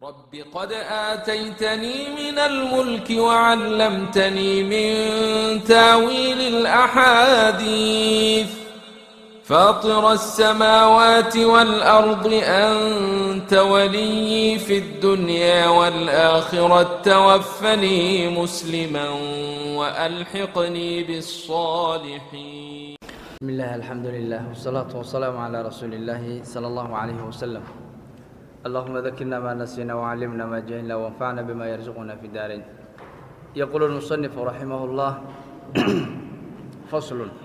رب قد آتيتني من الملك وعلمتني من تاويل الأحاديث فاطر السماوات والأرض أنت ولي في الدنيا والآخرة توفني مسلما وألحقني بالصالحين بسم الله الحمد لله والصلاة والسلام على رسول الله صلى الله عليه وسلم اللهم ذكرنا ما نسينا وعلمنا ما جهلنا وانفعنا بما يرزقنا في الدارين يقول المصنف رحمه الله فصل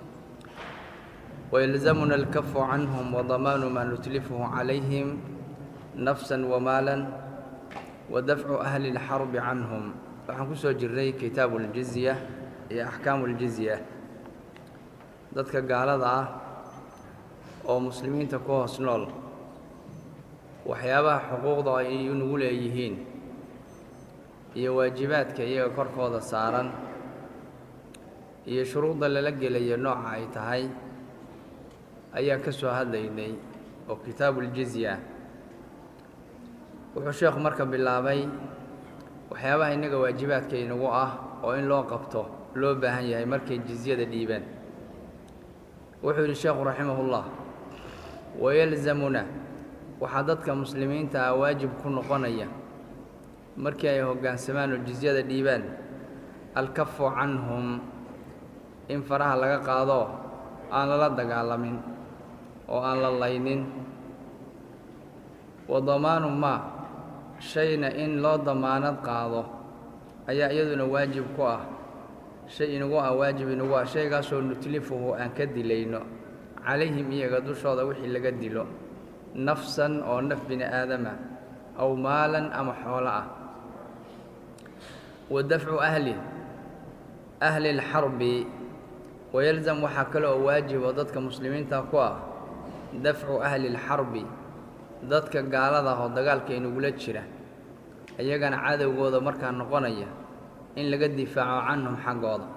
ويلزمنا الكف عنهم وضمان ما نتلفه عليهم نفسا ومالا ودفع أهل الحرب عنهم waxaan ku soo jirnay kitaabu اljizya iyo axkaamu اljizya dadka gaalada ah oo muslimiinta ku hoos nool waxyaabaha xuquuqda ay nagu leeyihiin iyo waajibaadka iyaga korkooda saaran iyo shuruudda lala gelayo nooca ay tahay ayaan ka soo hadlaynay oo kitaabu اljizya wuxuu sheekhu marka bilaabay waxyaabaha innaga waajibaadka inagu ah oo in loo qabto loo baahan yahay markay jizyada dhiibaan wuxuu yidhi sheekhu raximahullah wayalzamuna waxaa dadka muslimiinta ah waajib ku noqonaya markii ay hoggaansamaan oo jizyada dhiibaan alkafu canhum in faraha laga qaado aan lala dagaalamin oo aan la laynin wa damaanu maa shayna in loo damaanad qaado ayaa iyaduna waajib ku ah shay inagu ah waajib inagu ah shaygaasoo nutlifuhu aan ka dilayno calayhim iyaga dushooda wixii laga dilo nafsan oo naf bini aadama aw maalan ama xoolo ah wa dafcu ahli ahli اlxarbi wayalzam waxaa kale oo waajib oo dadka muslimiinta ku ah dafcu ahli اlxarbi dadka gaalada ah oo dagaalka inagula jira iyagana cadowgooda markaa noqonaya in laga difaaco canhum xaggooda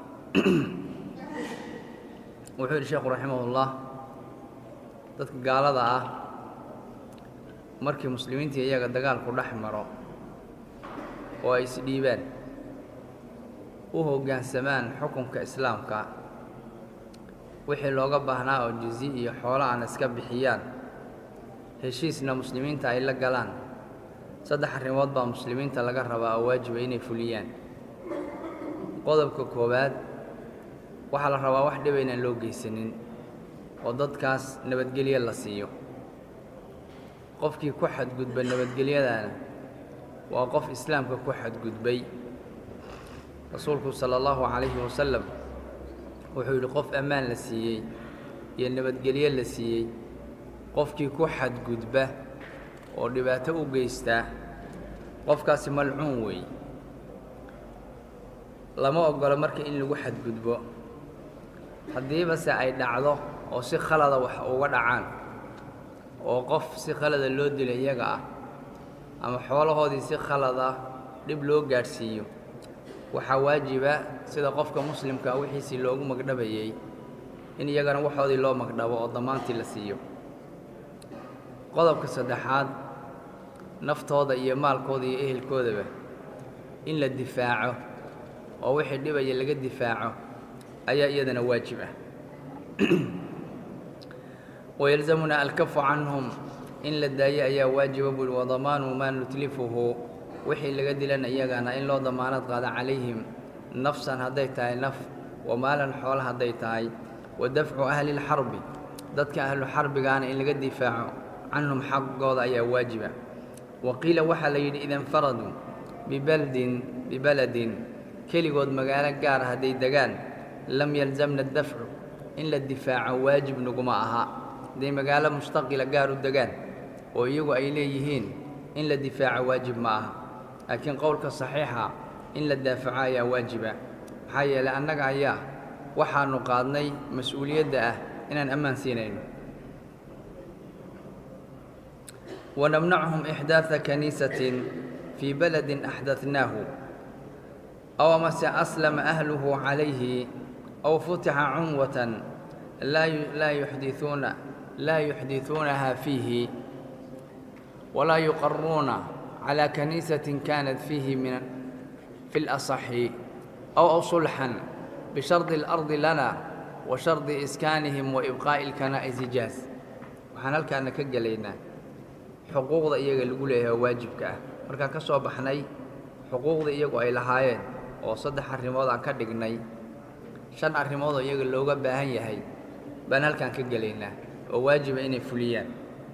wuxuu yidhi sheekhu raximahullah dadka gaalada ah markii muslimiintii iyaga dagaalku dhex maro oo ay isdhiibaan u hoggaansamaan xukunka islaamka wixii looga baahnaa oo jizi iyo xoolo aan iska bixiyaan heshiisna muslimiinta ay la galaan saddex arrimood baa muslimiinta laga rabaa oo waajiba inay fuliyaan qodobka koowaad waxaa la rabaa wax dhiba inaan loo geysanin oo dadkaas nabadgelyo la siiyo qofkii ku xadgudba nabadgelyadana waa qof islaamka ku xadgudbay rasuulku sala allahu calayhi wasalam wuxuu yidhi qof ammaan la siiyey iyo nabadgelyo la siiyey qofkii ku xadgudba oo dhibaato u geystaa qofkaasi malcuun weey lama ogolo marka in lagu xadgudbo haddiiba se ay dhacdo oo si khalada wax uga dhacaan oo qof si khalada loo dilo iyaga ah ama xoolahoodii si khalada dhib loo gaadhsiiyo waxaa waajiba sida qofka muslimkaa wixiisii loogu magdhabayey in iyagana waxoodii loo magdhabo oo damaantii la siiyo qodobka saddexaad naftooda iyo maalkooda iyo ehelkoodaba in la difaaco oo wixii dhibaya laga difaaco ayaa iyadana waajib ah wayalzamunaa alkafu canhum in la daayo ayaa waajiba buuhi wadamaanu maa nutlifuhu wixii laga dilana iyagana in loo damaanad qaado calayhim nafsan hadday tahay naf wa maalan xoolo hadday tahay wa dafcu ahli lxarbi dadka ahlu xarbigaana in laga difaaco canhum xaggooda ayaa waajiba wa qiila waxaa la yidhi ida infaraduu bibaldin bibaladin keligood magaalo gaara hadday degaan lam yalzamna dafcu in la difaaco waajib naguma aha hadday magaalo mustaqila gaar u degaan oo iyagu ay leeyihiin in la difaaco waajib ma aha laakiin qowlka saxiixa in la daafaco ayaa waajiba maxaa yeelay annaga ayaa waxaannu qaadnay mas-uuliyadda ah inaan ammaan siinayno ونمنعهم إحداث كنيسة في بلد أحدثناه أو مس أسلم أهله عليه أو فتح عنوة لا لا يحدثون لا يحدثونها فيه ولا يقرون calaa kaniisatin kaanat fiihi min fi اlasaxi aw aw sulxan bishardi اlardi lana wa shardi iskaanihim wa ibqaa'i اlkanaa'isi jaaz waxaan halkaana ka gelaynaa xuquuqda iyaga lagu leeyahay oo waajibka ah markaan ka soo baxnay xuquuqda iyagu ay lahaayeen oo saddex arrimood aan ka dhignay shan arrimood oo iyaga looga baahan yahay baan halkaan ka gelaynaa oo waajiba inay fuliyaan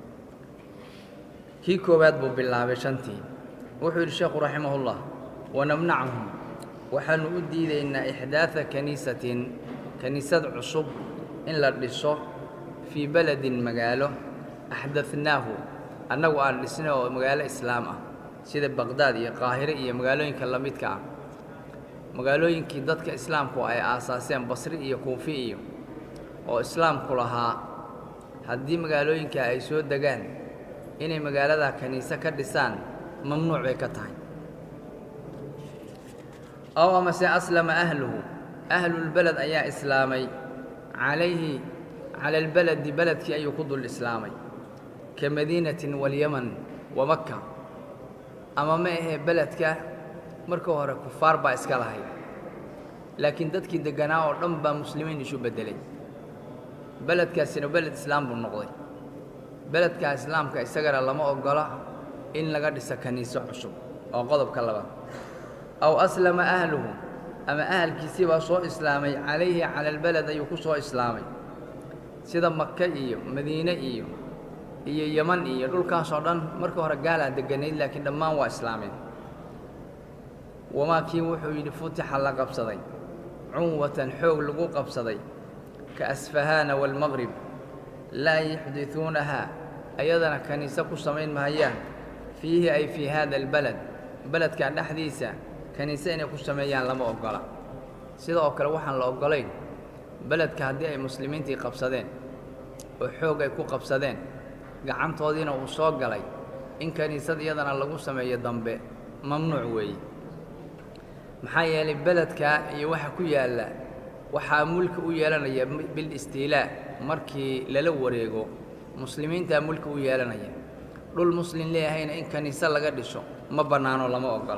kii koowaad buu bilaabay shantii wuxuu yidhi sheekhu raximahullah wanamnachum waxaannu u diidaynaa ixdaada kaniisatin kaniisad cusub in la dhiso fii beledin magaalo axdadnaahu annagu aan dhisnay oo magaalo islaam ah sida baqdaad iyo qaahire iyo magaalooyinka la midka ah magaalooyinkii dadka islaamku ay aasaaseen basri iyo kuufi iyo oo islaamku lahaa haddii magaalooyinka ay soo degaan inay magaaladaa kaniise ka dhisaan mamnuuc bay ka tahay ow amase aslama ahluhu ahlulbeled ayaa islaamay calayhi cala albaledi beledkii ayuu ku dul islaamay ka madiinatin walyaman wa makka ama ma ahee beledka marka hore kufaar baa iska lahayd laakiin dadkii degganaa oo dhan baa muslimiin isu beddelay beledkaasina beled islaam buu noqday beledkaa islaamka isagana lama oggola in laga dhiso kaniiso cusub oo qodobka labaad aw aslama ahluhu ama ahalkiisii baa soo islaamay calayhi cala albaled ayuu ku soo islaamay sida maka iyo madiine iyo iyo yeman iyo dhulkaasoo dhan marka hore gaalaa degganayd laakiin dhammaan waa islaameen wamaa kii wuxuu yidhi futixa la qabsaday cunwatan xoog lagu qabsaday ka asfahaana waalmaqrib laa yuxdituunahaa ayadana kaniise ku samayn mahayaan fiihi ay fii haada albaled beledka dhexdiisa kaniise inay ku sameeyaan lama oggola sida oo kale waxaan la oggolayn beledka haddii ay muslimiintii qabsadeen oo xoog ay ku qabsadeen gacantoodiina uu soo galay in kiniisad iyadana lagu sameeyo dambe mamnuuc weeye maxaa yeelay beledka iyo waxa ku yaalla waxaa mulki u yeelanaya bilistiilaa markii lala wareego muslimiintaa mulki u yeelanaya dhul muslim leeyahayna in kaniise laga dhiso ma bannaano lama oggola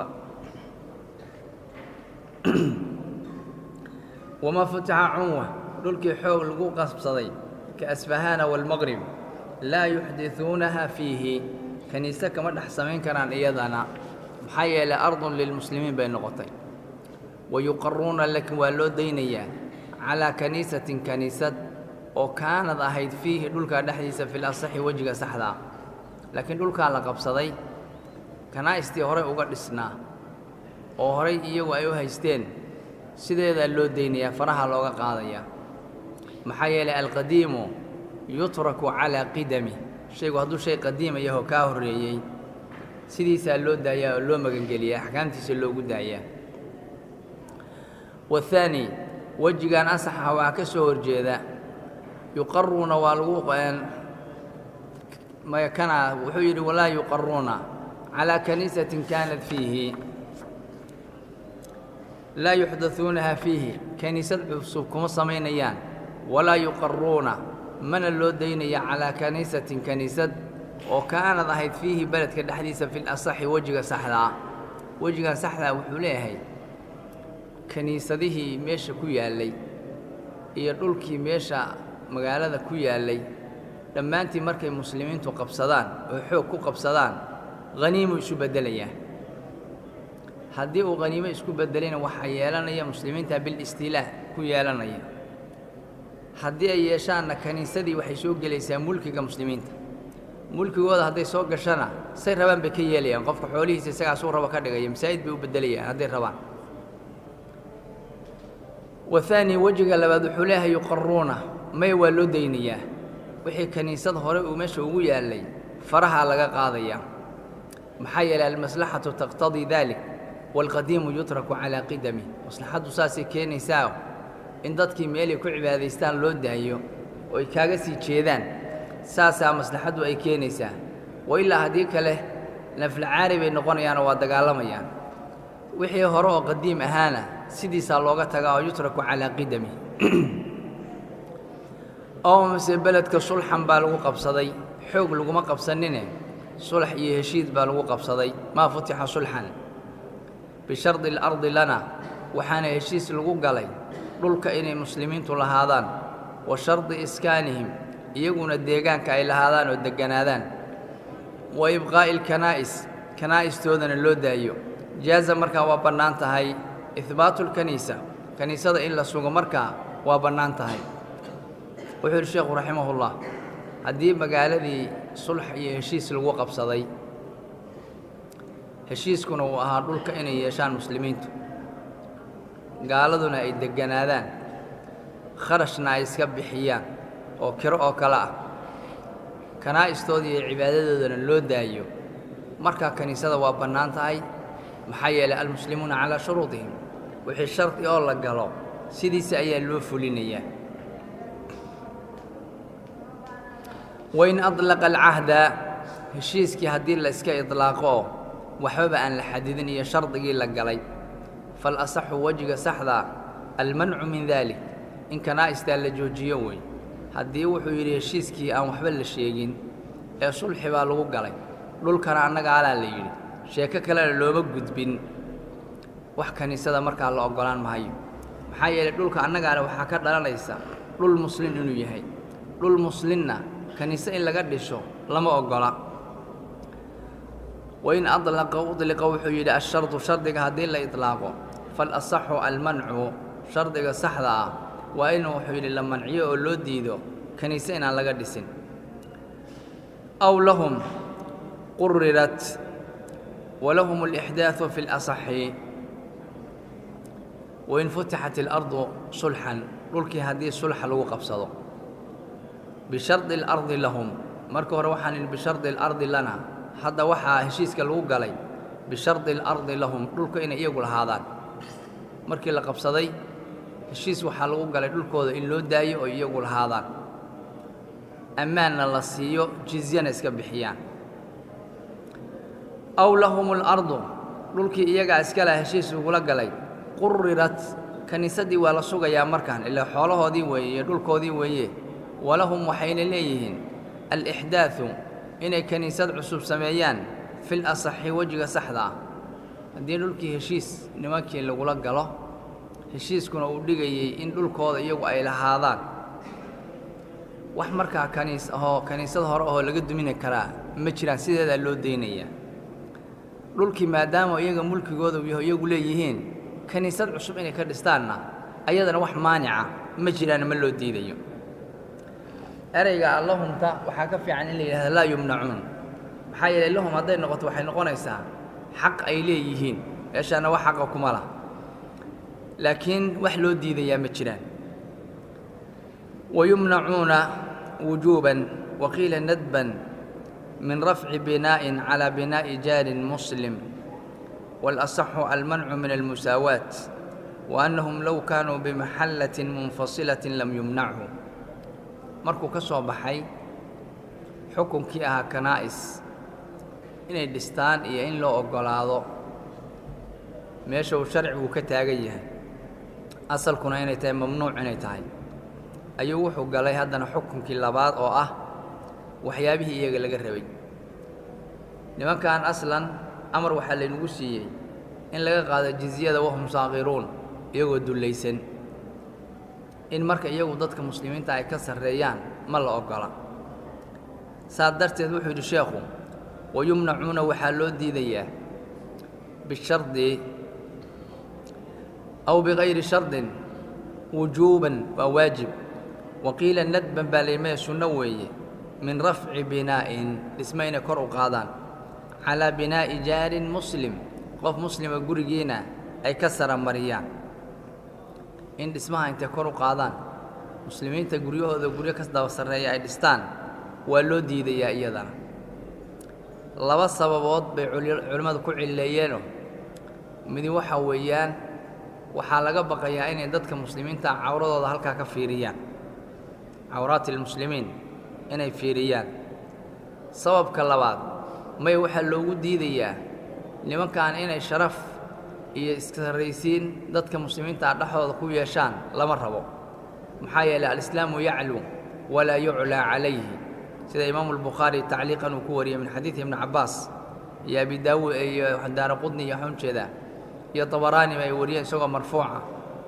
wamaa futixa cunwa dhulkii xoog lagu qasbsaday ka asfahaana waalmaqrib laa yuxdituunaha fiihi kaniise kama dhex samayn karaan iyadana maxaa yeelay ardun lilmuslimiin bay noqotay wa yuqaruuna laakiin waa loo daynayaa calaa kaniisatin kaniisad oo kaanad ahayd fiihi dhulkaa dhexdiisa fil asaxi wejiga saxdaa laakiin dhulkaa la qabsaday kanaa'istii horey uga dhisnaa oo horay iyagu ay u haysteen sideedaa loo daynayaa faraha looga qaadayaa maxaa yeelay alqadiimu yutraku calaa qidami shaygu hadduu shay qadiima yahoo kaa horreeyey sidiisaa loo daayaa oo loo magangeliyaa axkaamtiisa loogu daayaa waathaani wejigan asaxa waxaa ka soo horjeeda yuqaruuna waa lagu kana wuxuu yidhi walaa yuqaruuna calaa kaniisatin kaanat fiihi laa yuxdatuunaha fiihi kaniisad cusub kuma samaynayaan walaa yuqaruuna mana loo daynaya calaa kaniisatin kaniisad oo kaanad ahayd fiihi beledka dhexdiisa fil asaxi wejiga saxdaa wejigan saxdaa wuxuu leeyahay kiniisadihii meesha ku yaallay iyo dhulkii meesha magaalada ku yaallay dhammaantii markay muslimiintu qabsadaan oo xoog ku qabsadaan haniimuu isu beddelayaa haddii uu haniimo isku beddelayna waxaa yeelanaya muslimiinta bilistiilaa ku yeelanaya haddii ay yeeshaanna kiniisadii waxay soo gelaysaa mulkiga muslimiinta mulkigooda hadday soo gashana say rabaan bay ka yeelayaan qofka xoolihiisa isagaasuu rabo ka dhigaya masaajid bay u beddelayaan hadday rabaan wathaani wejiga labaad wuxuu leeyahay yuqaruuna may waa loo daynayaa wixii kiniisad hore uu meesha ugu yaallay farahaa laga qaadayaa maxaa yeelay almaslaxatu taqtadii dalik waalqadiimu yutraku calaa qidami maslaxaddu saasay keenaysaa in dadkii meelay ku cibaadaystaan loo daayo oo ay kaaga sii jeedaan saasaa maslaxaddu ay keenaysaa wa ilaa haddii kale naflacaari bay noqonayaanoo waa dagaalamayaan wixii hore oo qadiim ahaana sidiisaa looga tagaa oo yutraku calaa qidami oo mase beledka sulxan baa lagu qabsaday xoog laguma qabsanine sulax iyo heshiid baa lagu qabsaday maa futixa sulxan bishardi alardi lana waxaana heshiis lagu galay dhulka inay muslimiintu lahaadaan wa shardi iskaanihim iyaguna deegaanka ay lahaadaan oo degganaadaan wa ibqaa'i alkanaa'is kanaa'istoodana loo daayo jaaza markaa waa bannaan tahay ihbaatu lkaniisa kaniisada in la sugo markaa waa bannaan tahay wuxuu yidhi sheekhu raximahullah haddii magaaladii sulx iyo heshiis lagu qabsaday heshiiskuna uu ahaa dhulka inay yeeshaan muslimiintu gaaladuna ay degganaadaan kharashna ay iska bixiyaan oo kiro oo kale ah kanaa'istoodii iyo cibaadadoodana loo daayo markaa kiniisada waa bannaan tahay maxaa yeelay almuslimuuna calaa shuruudihim wixii shardi oo la galo sidiisa ayaa loo fulinayaa wain adlaqa alcahda heshiiskii haddii la iska idlaaqo oo waxbaba aan la xadidin iyo shardigii la galay fal asaxu wejiga saxdaa almancu min daalik in kanaa'istaa la joojiyo wey haddii wuxuu yidhi heshiiskii aan waxba la sheegin ee sulxi baa lagu galay dhulkana annaga alaa la yidhi sheeko kalena looma gudbin wax kiniisada markaa la oggolaan mahayo maxaa yeelay dhulka annagaale waxaa ka dhalanaysa dhul muslin inuu yahay dhul muslinna kiniise in laga dhisho lama oggola wain adlaqa udliqa wuxuu yidhi ashardu shardiga haddii la idlaaqo fal asaxu almancu shardiga saxda ah waa inuu wuxuu yidhi la manciyo oo loo diido kiniise inaan laga dhisin aw lahum qurirat walahum alixdaaثu fi اlasaxi wain futixat اlardu sulxan dhulkii haddii sulxa lagu qabsado bishardi اlardi lahum marka hore waxaan idhi bishardi اlardi lana hadda waxaa heshiiska lagu galay bishardi اlardi lahum dhulka inay iyagu lahaadaan markii la qabsaday heshiis waxaa lagu galay dhulkooda in loo daayo oo iyagu lahaadaan ammaanna la siiyo jizyana iska bixiyaan aw lahum اlardu dhulkii iyagaa iska laha heshiis ugula galay qurirat kiniisaddii waa la sugayaa markaan ilaa xoolahoodii weeye iyo dhulkoodii weeye walahum waxayna leeyihiin alixdaaثu inay kiniisad cusub sameeyaan fil asaxi wejiga saxda ah haddii dhulkii heshiis nimankii lagula galo heshiiskuna uu dhigayey in dhulkooda iyagu ay lahaadaan wax markaa kaniis ahoo kiniisad hore ahoo laga dumini karaa ma jiraan sideedaa loo daynayaa dhulkii maadaama iyaga mulkigooda yaho iyagu leeyihiin kiniisad cusub inay ka dhistaanna ayadana wax maanica ma jiraan ma loo diidayo ereyga allahumta waxaa ka fiican in la yidhahda laa yumnacuun maxaa yeelay lahum hadday noqoto waxay noqonaysaa xaq ay leeyihiin meeshaana wax xaqa kuma lah laakiin wax loo diidayaa ma jiraan wayumnacuuna wujuuban waqiila nadban min rafci binaa'in calaa binaa'i jaarin muslim waalasaxu almancu min almusaawaat wa annahum low kaanuu bimaxallatin munfasilatin lam yumnachuu markuu ka soo baxay xukunkii ahaa kanaa'is inay dhistaan iyo in loo oggolaado meesha uu sharcigu ka taagan yahay asalkuna inay tahay mamnuuc inay tahay ayuu wuxuu galay haddana xukunkii labaad oo ah waxyaabihii iyaga laga rabay nimankan aslan amar waxaa laynagu siiyey in laga qaado jizyada wahum saaqiruun iyagoo dullaysan in marka iyagu dadka muslimiinta ay ka sarreeyaan ma la oggola saas darteed wuxuu yidhi sheekhu wayumnacuuna waxaa loo diidayaa bishardi aw bikayri shardin wujuuban waa waajib waqiila nadban baa laymaya sunno weeye min rafci binaa'in dhisma inay kor u qaadaan calaa binaa'i jaarin muslim qof muslima gurigiina ay ka saramariyaan in dhismaha intay kor u qaadaan muslimiinta guryahooda guryo ka daba sarreeya ay dhistaan waa loo diidayaa iyadana laba sababood bay culimmadu ku cilleeyeenoo midi waxaa weeyaan waxaa laga baqayaa inay dadka muslimiinta cawradooda halkaa ka fiiriyaan cawraati almuslimiin inay fiiriyaan sababka labaad may waxaa loogu diidayaa nimankan inay sharaf iyo iskasarraysiin dadka muslimiinta dhexdooda ku yeeshaan lama rabo maxaa yeelay alislaamu yaclu walaa yuclaa calayhi sida imaamu albukhaari tacliiqan uu ku wariyey min xadiidi ibni cabbaas iyo abi daawuud iyo daara qudni iyo waxaan ujeedaa iyo dabaraaniba ay wariyeen isagoo marfuuca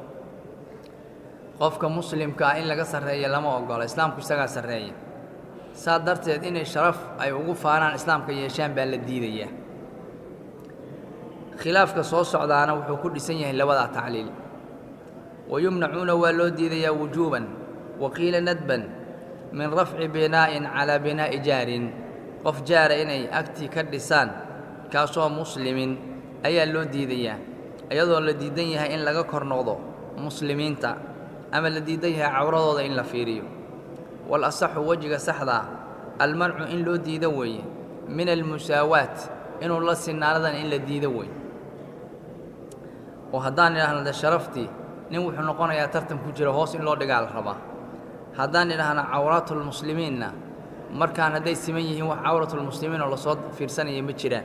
qofka muslimka ah in laga sarreeya lama ogola islaamku isagaa sarreeya saa darteed inay sharaf ay ugu faanaan islaamka yeeshaan baa la diidayaa khilaafka soo socdaana wuxuu ku dhisan yahay labadaa tacliil wayumnacuuna waa loo diidayaa wujuuban wa qiila nadban min rafci binaa'in calaa binaa'i jaarin qof jaara inay agtii ka dhisaan kaasoo muslimin ayaa loo diidayaa iyadoo la diidan yahay in laga kor noqdo muslimiinta ama la diidan yahay cawradooda in la fiiriyo wal asaxu wejiga saxdaa almancu in loo diido weeye min almusaawaat inuu la sinaanadan in la diido weeye oo haddaan idhaahno de sharaftii nin wuxuu noqonayaa tartan ku jira hoos in loo dhigaa la rabaa haddaan idhaahno cawraatulmuslimiinna markaan hadday siman yihiin wax cawratulmuslimiin oo lasoo fiirsanaya ma jiraan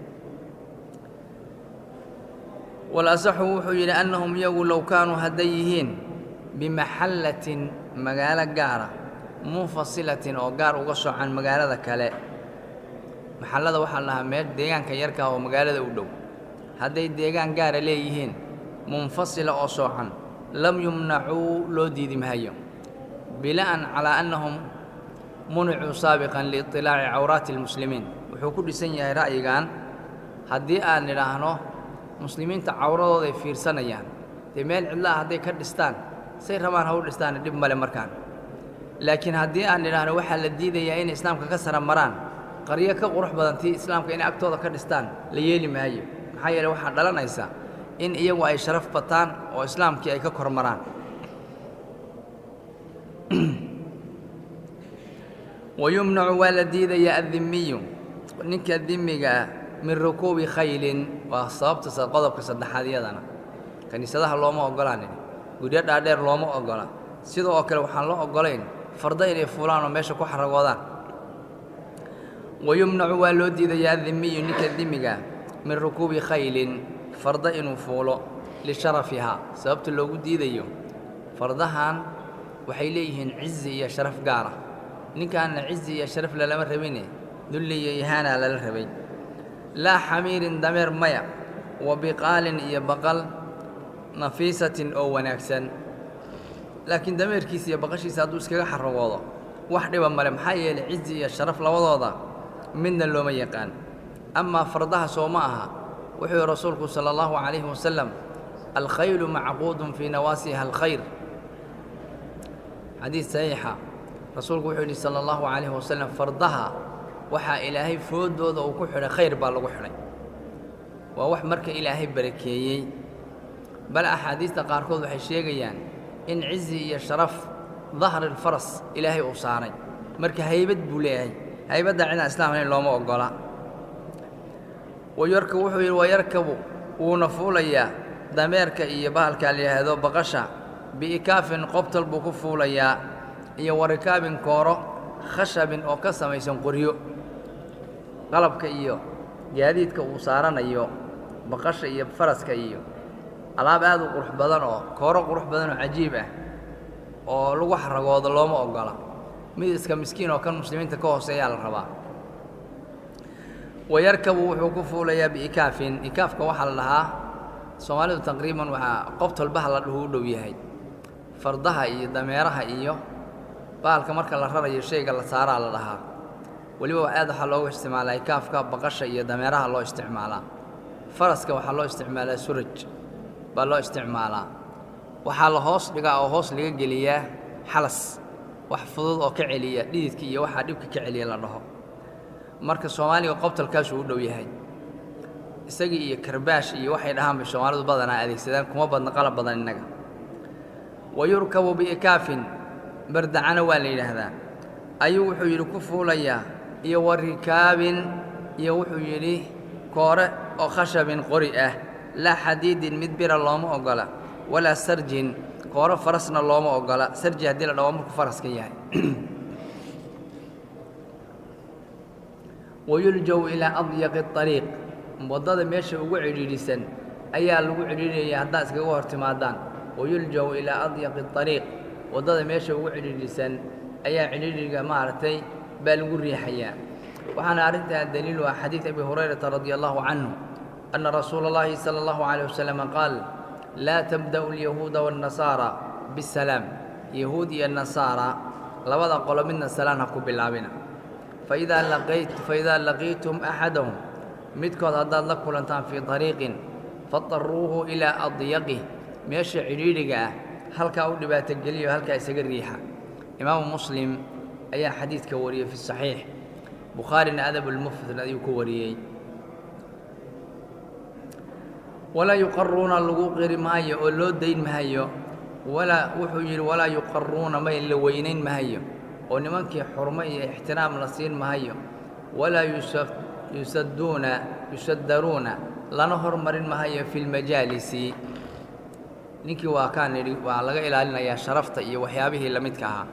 walasaxu wuxuu yidhi annahum iyagu low kaanuu hadday yihiin bimaxallatin magaalo gaara munfasilatin oo gaar uga socan magaalada kale maxallada waxaa la dhahaa meel deegaanka yarka oo magaalada u dhow hadday deegaan gaara leeyihiin munfasila oo soocan lam yumnacuu loo diidi mahayo bina'an calaa annahum municuu saabiqan liiطilaaci cawraati اlmuslimiin wuxuu ku dhisan yahay ra'yigan haddii aan nidhaahno muslimiinta cawradooday fiirsanayaan dee meel cidlaah hadday ka dhistaan say rabaan ha u dhistaana dhib male markaan laakiin haddii aan nidhaahno waxaa la diidayaa inay islaamka ka sara maraan qaryo ka qurux badan tii islaamka inay agtooda ka dhistaan la yeeli maayo maxaa yeele waxaa dhalanaysa in iyagu ay sharaf bataan oo islaamkii ay ka kor maraan wayumnacu waa la diidayaa addimiyu ninka dimiga ah min rukuubi khaylin waa sababta qodobka saddexaad iyadana kiniisadaha looma ogolaanin guryo dhaadheer looma ogola sidoo oo kale waxaan loo ogolayn farda inay fuulaan oo meesha ku xaragoodaan wayumnacu waa loo diidayaa addimiyu ninka dimiga min rukuubi khaylin farda inuu fuulo lisharafihaa sababta loogu diidayo fardahan waxay leeyihiin cizi iyo sharaf gaara ninkaanna cizi iyo sharaf lalama rabine dulli iyo ihaanaa lala rabay laa xamiirin dameer maya wa biqaalin iyo baqal nafiisatin oo wanaagsan laakiin dameerkiisa iyo baqashiisa hadduu iskaga xaragoodo wax dhiba male maxaa yeelay cizi iyo sharaf labadooda midna looma yaqaan amaa fardaha soo ma aha wuxuu yihi rasuulku sala allahu calayhi wasalam alkhaylu macquudun fii nawaasiha alkhayr xadiid saxiixa rasuulku wuxuu yidhi sala allahu calayhi wasalam fardaha waxaa ilaahay foodooda uu ku xidhay khayr baa lagu xidhay waa wax marka ilaahay barakeeyey bal axaadiista qaarkood waxay sheegayaan in cizi iyo sharaf dahrilfaras ilaahay uu saaray marka haybad buu leeyahay haybadda cidaan islaamnayn looma oggola wayarka wuxuu yidhi wayarkabu wuuna fuulayaa dameerka iyo bahalkaa la yidhaahdo baqasha bi'ikaafin qobtal buu ku fuulayaa iyo warikaabin kooro khashabin oo ka samaysan qoryo qalabka iyo gaadiidka uu saaranayo baqasha iyo faraska iyo alaab aad u qurux badan oo kooro qurux badan oo cajiib ah oo lagu xaragoodo looma oggola mid iska miskiin oo kan muslimiinta ka hooseeyaa la rabaa wayarkabu wuxuu ku fuulayaa biikaafin ikaafka waxaa la dhahaa soomaalidu taqriiban waxaa qobtolbaha la dhuhu u dhow yahay fardaha iyo dameeraha iyo bahalka marka la rarayo shayga la saaraa la dhahaa weliba aad waxaa loogu isticmaalaa ikaafka baqasha iyo dameeraha loo isticmaalaa faraska waxaa loo isticmaalaa suraj baa loo isticmaalaa waxaa la hoos dhigaa oo hoos laga geliyaa xalas wax fudud oo ka celiya dhididka iyo waxaa dhibka ka celiya la dhaho marka soomaaliga qobtalkaasuu u dhow yahay isagii iyo karbaash iyo waxay dhahaan bay soomaalidu badanaa adeegsadaan kuma badna qalab badan innaga wa yurkabu biikaafin bardacana waa la yidhaahdaa ayuu wuxuu yidhi ku fuulayaa iyo wa rikaabin iyo wuxuu yidhi koore oo khashabin qori ah laa xadiidin mid bira looma oggola walaa sarjin kooro farasna looma oggola sarji haddii la dhaho markuu faraska yahay wayuljaw ilaa adyaqi ariiq waddada meesha ugu cidhiidhisan ayaa lagu cidhiidhaya haddaad iskaga hor timaadaan wayuljaw ilaa adyaqi ariiq waddada meesha ugu cidhiidhisan ayaa cidhiidhiga maaragtay baa lagu riixayaa waxaana arrintaa daliilu ah xadiid abi hurayrata radia allahu canhu ana rasuula اllahi salى اllahu عalيه wasalam qaal laa tabda'u اlyahuuda waاnnasaara bisalaam yahuud iyo nasaara labada qolo midna salaan ha ku bilaabina faidaa laqayt faidaa laqiitum axadahum midkood haddaad la kulantaan fii طariiqin fadaruuhu ilaa adyaqih meesha cidhiidhiga ah halkaa u dhibaatogeliyo halkaa isaga riixa imaamu muslim ayaa xadiidka wariyey fi saxiix bukhaarina adab ulmufrad ayuu ku wariyey walaa yuqaruuna lagu qiri maayo oo loo dayn mahayo walaa wuxuu yidhi walaa yuqaruuna may la weynayn mahayo oo nimankii xurmo iyo ixtiraam la siin mahayo walaa yusadduuna yusaddaruuna lana hormarin mahayo fi lmajaalisi ninkii waa kaan idhi waa laga ilaalinayaa sharafta iyo waxyaabihii la midka ahaa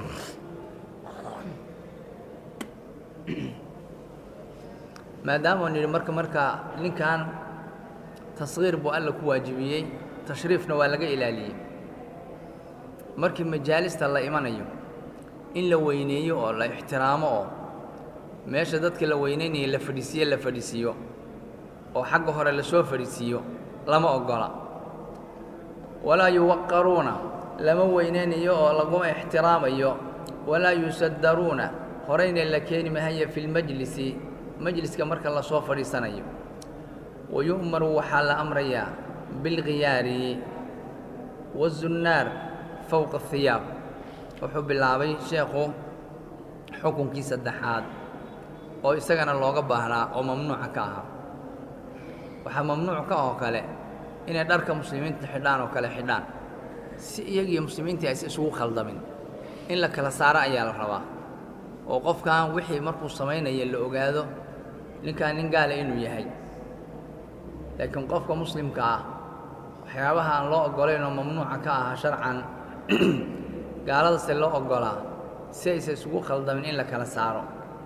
maadaamau nidhi marka markaa ninkan tasgiir buu alla ku waajibiyey tashriifna waa laga ilaaliyey markii majaalista la imanayo in la weyneeyo oo la ixtiraamo oo meesha dadka la weynaynayo la fadhiisiyo la fadhiisiiyo oo xagga hore lasoo fadhiisiiyo lama oggola walaa yuwaqaruuna lama weynaynayo oo laguma ixtiraamayo walaa yusaddaruuna horayna la keeni mahayo fi lmajlisi majliska marka lasoo fadhiisanayo wa yu'maru waxaa la amrayaa bilkhiyaari wazunnaar fowqa hiyaab wuxuu bilaabay sheekhu xukunkii saddexaad oo isagana looga baahnaa oo mamnuuca ka ahaa waxaa mamnuuc ka oo kale inay dharka muslimiinta xidhaan oo kale xidhaan si iyagiiyo muslimiintii aysa isugu khaldamin in la kala saaro ayaa la rabaa oo qofkan wixii markuu samaynaya la ogaado ninkaan nin gaala inuu yahay laakiin qofka muslimka ah waxyaabaha aan loo oggolayn oo mamnuuca ka ahaa sharcan gaaladase loo oggolaa si aysa isugu khaldamin in la kala saaro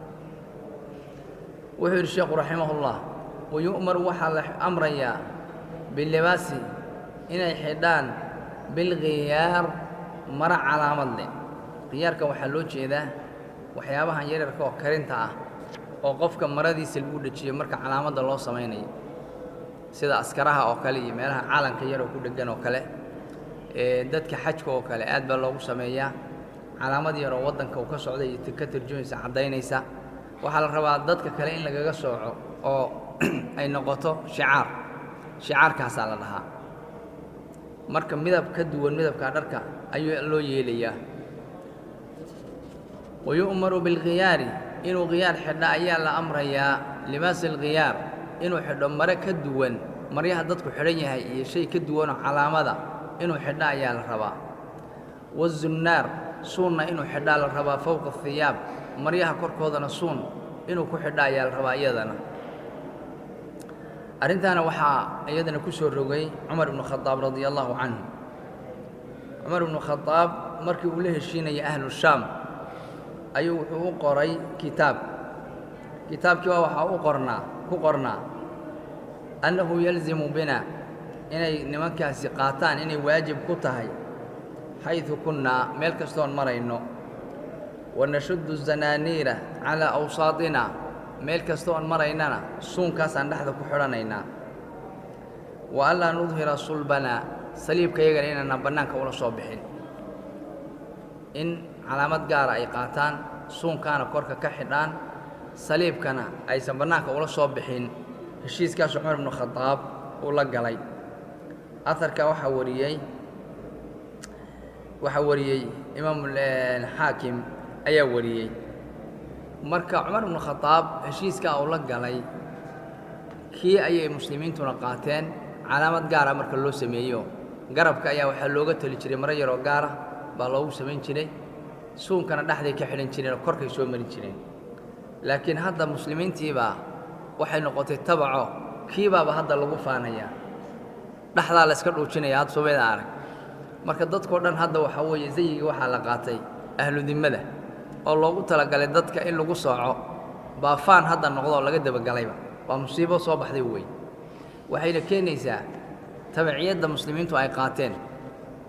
wuxuu yidhi sheekhu raximahullah wayu'maru waxaa la amrayaa bilibaasi inay xidhaan bilkhiyaar mara calaamad leh khiyaarka waxaa loo jeedaa waxyaabahan yaryarka oo karinta ah oo qofka maradiisa lagu dhejiyo marka calaamadda loo samaynayo sida askaraha oo kale iyo meelaha calanka yaroo ku dheggan oo kale ee dadka xajka oo kale aad baa loogu sameeyaa calaamad yaroo waddanka uu ka socda iyo ka tarjumaysa caddaynaysa waxaa la rabaa dadka kale in lagaga sooco oo ay noqoto shicaar shicaarkaasaa la dhahaa marka midab ka duwan midabka dharka ayuu loo yeelayaa wa yu'maru bilkhiyaari inuu khiyaar xidha ayaa la amrayaa libaasi alkhiyaar inuu xidho mare ka duwan maryaha dadku xidhan yahay iyo shay ka duwanoo calaamada inuu xidha ayaa la rabaa wazunnaar suunna inuu xidhaa la rabaa fowqa hiyaab maryaha korkoodana suun inuu ku xidha ayaa la rabaa iyadana arrintaana waxaa iyadana ku soo rogay cumar ibnu khadaab radia allaahu canhu cumar ibnu khadaab markii uu la heshiinayay ahlu shaam ayuu wuxuu u qoray kitaab kitaabkii waa waxaa u qornaa ku qornaa annahu yalzimu bina inay nimankaasi qaataan inay waajib ku tahay xaydu kunnaa meel kastoon marayno wanashuddu zanaaniira calaa awsaatina meel kasta oon maraynana suunkaasaan dhexda ku xidhanaynaa wa anlaa nudhira sulbanaa saliibka yagana inaanaan bannaanka ula soo bixin in calaamad gaara ay qaataan suunkaana korka ka xidhaan saliibkana aysan bannaanka ula soo bixin heshiiskaas cumar ibnu khadaab uu la galay aharka waxaa wariyey waxaa wariyey imaamu xaakim ayaa wariyey marka cumar ibnu khadaab heshiiskaa uu la galay kii ayay muslimiintuna qaateen calaamad gaara marka loo sameeyo garabka ayaa waxaa looga tali jiray maro yaroo gaara baa loogu samayn jiray suunkana dhexday ka xidhan jireen oo korkay soo marin jireen laakiin hadda muslimiintiibaa waxay noqotay tabaco kiibaaba hadda lagu faanayaa dhexdaa la iska dhuujinaya had subayda arag marka dadkao dhan hadda waxaa weeye zayigii waxaa la qaatay ahludimmada oo loogu talagalay dadka in lagu sooco baa faan hadda noqdoo laga dabagalayba waa musiibo soo baxday wey waxayna keenaysaa tabiciyadda muslimiintu ay qaateen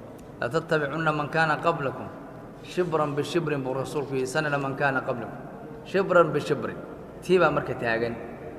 latattabicunna man kaana qablakum shibran bishibrin buu rasuulku yidhi sanana man kaana qablakum shibran bishibrin tii baa marka taagan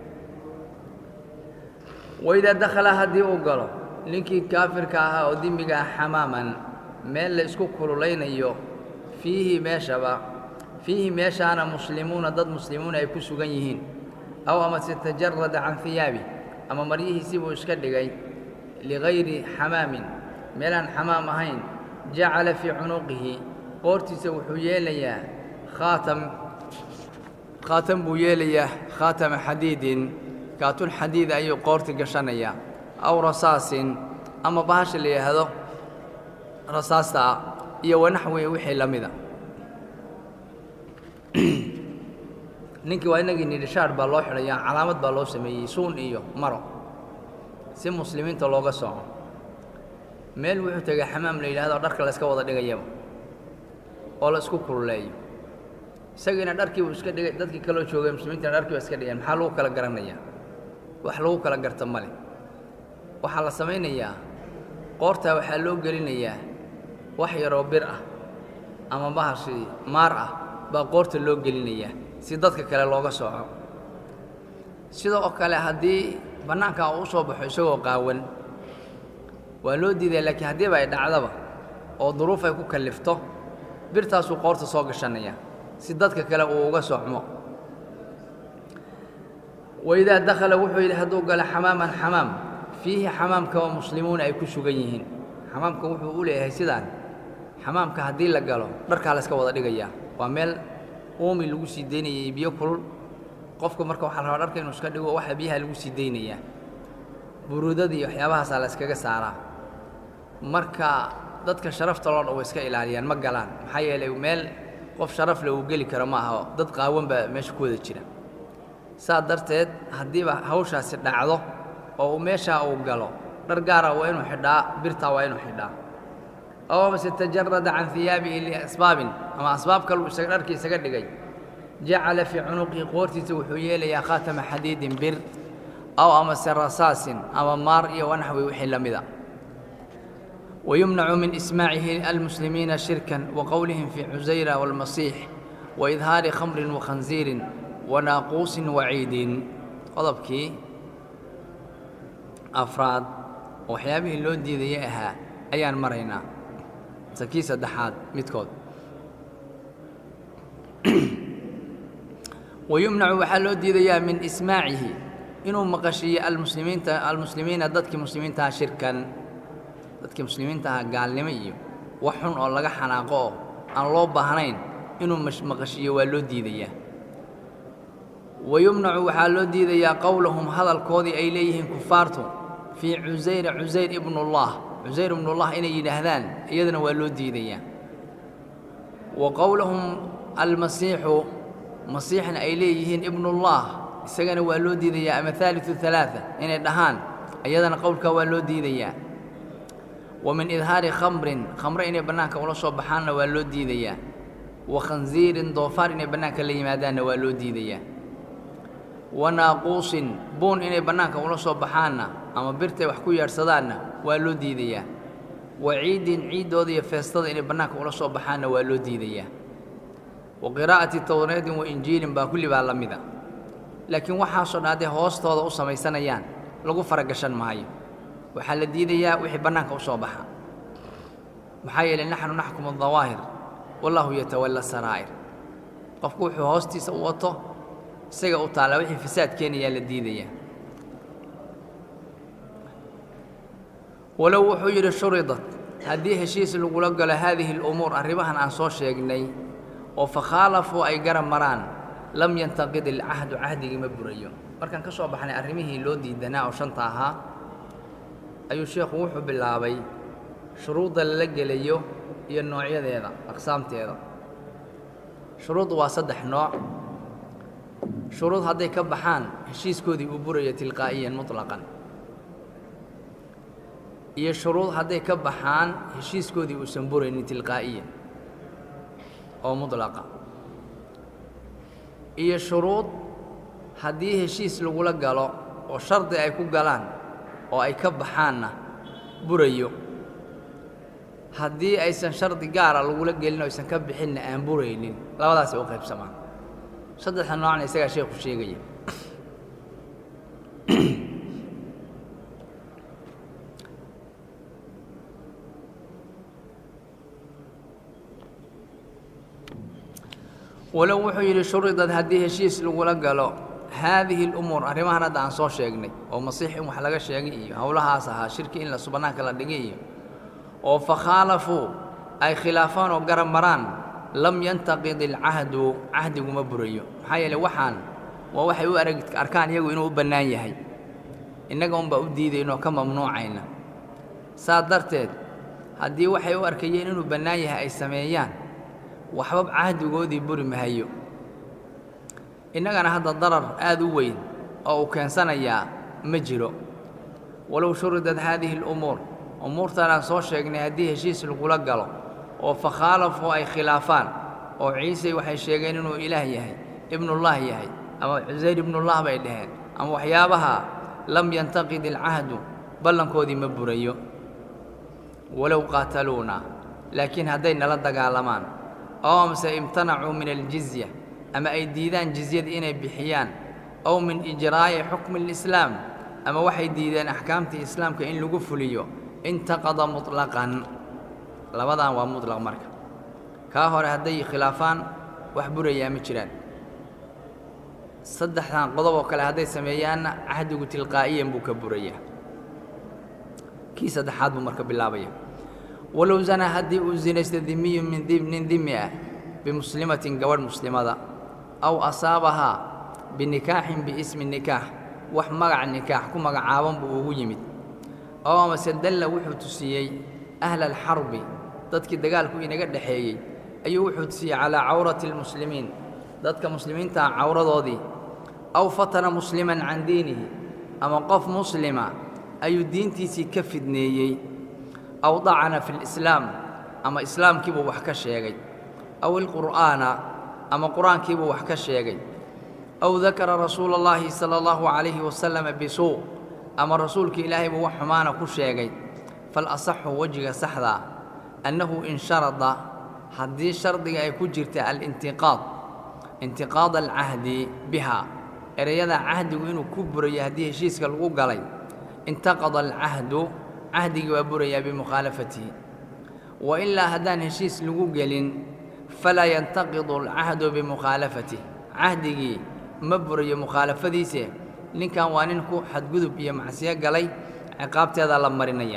waidaa dakhala haddii uu galo ninkii kaafirka ahaa oo dimiga ah xamaaman meel la isku kululaynayo fiihi meeshaba fiihi meeshaana muslimuuna dad muslimuuna ay ku sugan yihiin aw amase tajarada can hiyaabi ama maryihiisii buu iska dhigay ligayri xamaamin meelaan xamaam ahayn jacala fii cunuqihi qoortiisa wuxuu yeelayaa khaatam khaatam buu yeelayaa khaatama xadiidin kaatun xadiida ayuu qoorti gashanayaa aw rasaasin ama bahasha la yidhaahdo rasaasta ah iyo wanaxwi wixii la mida ninkii waa inagii nidhishaar baa loo xidhayaa calaamad baa loo sameeyey suun iyo maro si muslimiinta looga sooco meel wuxuu tegay xamaam la yidhahdo dharka la iska wada dhigayaba oo la isku kululeeyo isagiina dharkii buu iska dhigay dadkii kaloo joogay muslimiintina dharkii baa iska dhigeen maxaa lagu kala garanayaa wax lagu kala garta ma leh waxaa la samaynayaa qoortaa waxaa loo gelinayaa wax yaroo bir ah ama bahashii maar ah baa qoorta loo gelinayaa si dadka kale looga sooco sidoo kale haddii bannaanka uu u soo baxo isagoo qaawan waa loo diidaya laakiin haddiiba ay dhacdaba oo duruuf ay ku kallifto birtaasuu qoorta soo gashanaya si dadka kale uu uga socmo waidaa dakhala wuxuu yidhi hadduu galo xamaaman xamaam fiihi xamaamka oo muslimuuna ay ku sugan yihiin xamaamka wuxuu u leeyahay sidaan xamaamka haddii la galo dharkaa la iska wada dhigayaa waa meel uumi lagu sii daynayay biyo kulul qofku marka waxaa la rabaa dharka inuu iska dhigo waxa biyaha lagu sii daynayaa buruudadii iyo waxyaabahaasaa la iskaga saaraa marka dadka sharafta loo dhan way iska ilaaliyaan ma galaan maxaa yeelay meel qof sharaf le uu geli karo ma aho dad qaawan baa meesha ku wada jira saa darteed haddiiba hawshaasi dhacdo oo uu meeshaa uu galo dhar gaara waa inuu xidhaa birtaa waa inuu xidhaa aw amase tajarada can hiyaabihi liasbaabin ama asbaab kaluu isaga dharkii isaga dhigay jacala fii cunuqihi qoortiisa wuxuu yeelayaa khaatama xadiidin bir aw amase rasaasin ama maar iyo wanaxwi wixii la mida wayumnacu min ismaacihi almuslimiina shirkan wa qowlihim fii cusayra waalmasiix waidhaari khamrin wakhansiirin wanaaquusin waciidin qodobkii afraad oo waxyaabihii loo diidayay ahaa ayaan maraynaa se kii saddexaad midkood wayumnacu waxaa loo diidayaa min ismaacihi inuu maqashiiyo almuslimiinta almuslimiina dadkii muslimiintaha shirkan dadkii muslimiintaha gaalnimo iyo wax xun oo laga xanaaqo oo aan loo baahnayn inuu maqashiiyo waa loo diidayaa wayumnacu waxaa loo diidayaa qowlahum hadalkoodii ay leeyihiin kufaartu fii cusayra cusayr ibnullah cusayr ibnullah inay yidhaahdaan iyadana waa loo diidayaa wa qowlahum almasiixu masiixna ay leeyihiin ibnullah isagana waa loo diidayaa ama haaliu halaaa inay dhahaan iyadana qowlkaa waa loo diidayaa wa min idhaari khamrin khamre inay bannaanka ula soo baxaanna waa loo diidayaa wa khansiirin doofaar inay bannaanka la yimaadaanna waa loo diidayaa wa naaquusin buun inay bannaanka ula soo baxaanna ama birtay wax ku yeedhsadaanna waa loo diidayaa wa ciidin ciiddooda iyo feestada inay bannaanka ula soo baxaanna waa loo diidayaa wa qiraa'ati towreedin wa injiilin baa kulli baa la mida laakiin waxaasoo dhan hadday hoostooda u samaysanayaan lagu faragashan maayo waxaa la diidayaa wixii bannaanka u soo baxa maxaa yeelay naxnu naxkumu dawaahir wallaahu yatawalla saraa'ir qofku wuxuu hoostiisa u wato isaga u taallaa wixii fasaad keenayaa la diidayaa walow wuxuu yidhi shuridat haddii heshiis lagula galo haadihi alumuur arrimahan aan soo sheegnay oo fakhaalafuu ay garab maraan lam yantaqid ilcahdu cahdigii ma burayo markaan ka soo baxnay arrimihii loo diidanaa oo shanta ahaa ayuu sheekhu wuxuu bilaabay shuruudda lala gelayo iyo noocyadeeda aqsaamteeda shuruuddu waa saddex nooc shuruud hadday ka baxaan heshiiskoodii uu burayo tilqaa'iyan muطlaqan iyo shuruud hadday ka baxaan heshiiskoodii uusan buraynin tilqaa'iyan oo mudlaqa iyo shuruud haddii heshiis lagula galo oo shardi ay ku galaan oo ay ka baxaanna burayo haddii aysan shardi gaara lagula gelin oo aysan ka bixinna aan buraynin labadaasay u qaybsamaan saddexda noocna isagaa sheekhu sheegaya walow wuxuu yidhi shuridad haddii heshiis lagula galo haadihi اlumuur arrimahan hadda aan soo sheegnay oo masiix in wax laga sheegay iyo howlahaas ahaa shirki in la subanaanka la dhigay iyo oo fakhaalafuu ay khilaafaan oo garab maraan lam yantaqid ilcahdu cahdiguma burayo maxaa yeeley waxaan waa waxay u arag arkaan iyagu inuu u bannaan yahay innaga unbaa u diidayno ka mamnuucayna saa darteed haddii waxay u arkayeen inuu bannaan yahay ay sameeyaan waxba cahdigoodii buri mahayo innagana hadda darar aad u weyn oo uu keensanayaa ma jiro walow shuridad haadihi alumuur umuurtan aan soo sheegnay haddii heshiis lagula galo oo fakhaalafuu ay khilaafaan oo ciise waxay sheegeen inuu ilaah yahay ibnullah yahay ama cusayr ibnullah bay dhaheen ama waxyaabaha lam yantaqid ilcahdu ballankoodii ma burayo walow qaataluuna laakiin hadday nala dagaalamaan oo amse imtanacuu min aljizya ama ay diidaan jizyada inay bixiyaan ow min ijraa'i xukmi alislaam ama waxay diideen axkaamtii islaamka in lagu fuliyo intaqada muطlaqan labadan waa muطlaq marka kaa hore hadday khilaafaan wax burayaa ma jiraan saddexdan qodob oo kale hadday sameeyaanna cahdigu tilqaa'iyan buu ka burayaa kii saddexaad buu marka bilaabaya walow zanaa haddii uu zinaysto dimiyun min nin dimi ah bimuslimatin gabadh muslimada aw asaabahaa binikaaxin biismi nikaax wax magac nikaax ku magacaaban buu ugu yimid oo amase dalla wuxuu tusiyey ahla alxarbi dadkii dagaalku inaga dhexeeyey ayuu wuxuu tusiyey calaa cawrati almuslimiin dadka muslimiintaa cawradoodii aw fatana musliman can diinihi ama qof muslima ayuu diintiisii ka fidneeyey aw dacana fi lislaam ama islaamkiibuu wax ka sheegay aw ilqur'aana ama qur-aankiibuu wax ka sheegay aw dakara rasuula اllaahi sala allahu calayhi wasalama bisuu ama rasuulka ilaahay buu wax xumaana ku sheegay falasaxu wejiga saxdaa annahu in sharada haddii shardiga ay ku jirta alintiqaad intiqaad alcahdi biha ereyada cahdigu inuu ku burayo haddii heshiiska lagu galay intaqada alcahdu cahdigii waa burayaa bimukhaalafatihi wa ilaa haddaan heshiis lagu gelin falaa yantaqidu alcahdu bimukhaalafati cahdigii ma burayo mukhaalafadiise ninkan waa nin ku xadgudub iyo macsiyo galay ciqaabteedaa la marinaya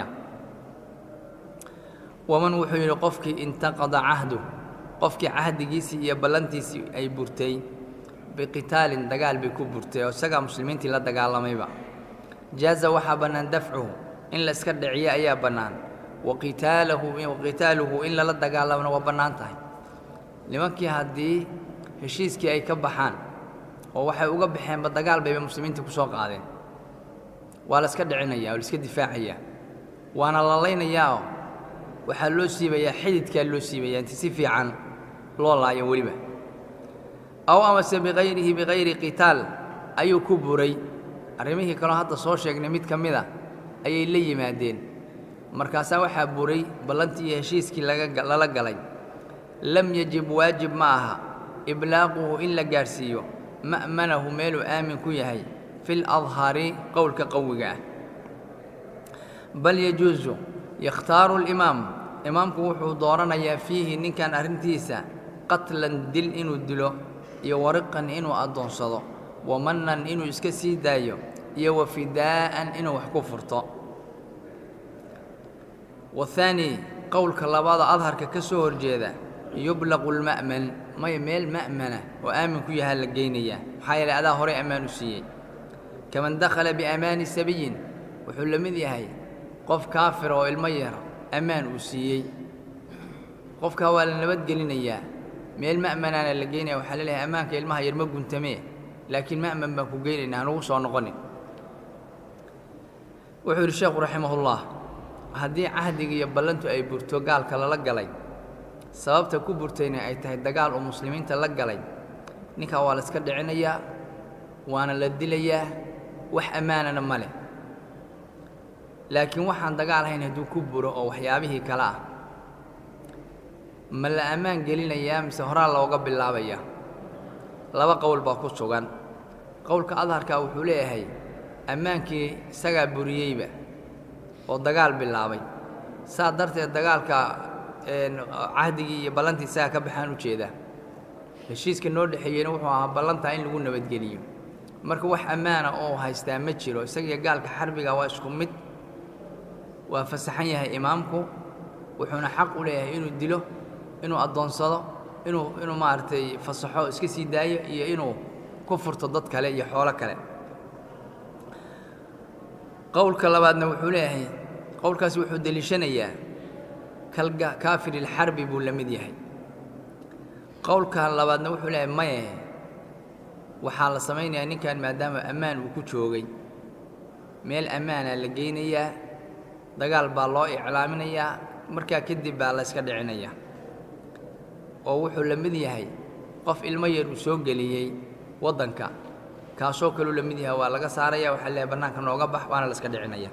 waman wuxuu yidhi qofkii intaqada cahdu qofkii cahdigiisii iyo ballantiisii ay burtay biqitaalin dagaal bay ku burtay oo isagaa muslimiintii la dagaalamayba jaaza waxaa bannaan dafcuhu in la iska dhiciyo ayaa bannaan waqitaalahu waqitaaluhu in lala dagaalamona waa bannaan tahay nimankii haddii heshiiskii ay ka baxaan oo waxay uga baxeenba dagaal bayba muslimiintii ku soo qaadeen waa la iska dhicinaya oo la iska difaacayaa waana la laynayaao waxaa loo siibayaa xididkaa loo siibayaa inti si fiican loo laayo weliba aw amase bikayrihi bikayri qitaal ayuu ku buray arrimihii kaloo hadda soo sheegnay mid ka mid a ayay la yimaadeen markaasaa waxaa buray ballantii iyo heshiiskii lala galay lam yajib waajib ma aha iblaaquhu in la gaadhsiiyo ma'manahu meeluu aamin ku yahay fi ladhari qowlka qawiga ah bal yajuusu yakhtaaru limaam imaamku wuxuu dooranayaa fiihi ninkan arrintiisa qatlan dil inuu dilo iyo wariqan inuu addoonsado wamannan inuu iska sii daayo iyo wa fidaa'an inuu wax ku furto wathaani qowlka labaada adharka ka soo horjeeda yublaqu lma'man may meel ma'mana oo aamin ku yahaa la geynayaa maxaa yeelay adaa horey ammaan u siiyey kaman dakhala biamaani sabiyin wuxuu la mid yahay qof kaafira oo ilmo yar ammaan uu siiyey qofkaa waa la nabadgelinayaa meel ma'manaana la geynaya waxaa laleeyahay ammaanka ilmaha yar ma guntamee laakiin ma'man baan ku geynaynaa hanugu soo noqonin wuxuu yidhi sheekhu raximahullah haddii cahdiga iyo ballantu ay burto gaalka lala galay sababta ku burtayna ay tahay dagaal uu muslimiinta la galay ninkaa waa la iska dhicinayaa waana la dilayaa wax ammaanana ma leh laakiin waxaan dagaal hayn hadduu ku buro oo waxyaabihii kale ah ma la ammaan gelinayaa mise horaa looga bilaabayaa laba qowl baa ku sugan qowlka adharka wuxuu leeyahay ammaankii isagaa buriyeyba oo dagaal bilaabay saa darteed dagaalka cahdigii iyo ballantii isagaa ka baxaan u jeedaa heshiiska noo dhexeeyeyna wuxuu ahaa ballantaa in lagu nabadgeliyo marka wax ammaana oo haystaa ma jiro isagiyo gaalka xarbiga waa isku mid waa fasaxan yahay imaamku wuxuuna xaq u leeyahay inuu dilo inuu addoonsado inuu inuu maaragtay fasaxo iska sii daayo iyo inuu ku furto dad kale iyo xoolo kale qowlka labaadna wuxuu leeyahay qowlkaasi wuxuu deliishanayaa kalga kaafiril-xarbi buu la mid yahay qowlka labaadna wuxuu leeyahay maye waxaa la samaynayaa ninkan maadaama ammaan uu ku joogay meel ammaana la geynayaa dagaal baa loo iclaaminayaa markaa kadib baa la yska dhicinayaa oo wuxuu la mid yahay qof ilmo yar uu soo geliyey waddanka kaasoo kaluu la mid yahay waa laga saaraya waxaa leeyahay bannaanka nooga bax waana la iska dhicinaya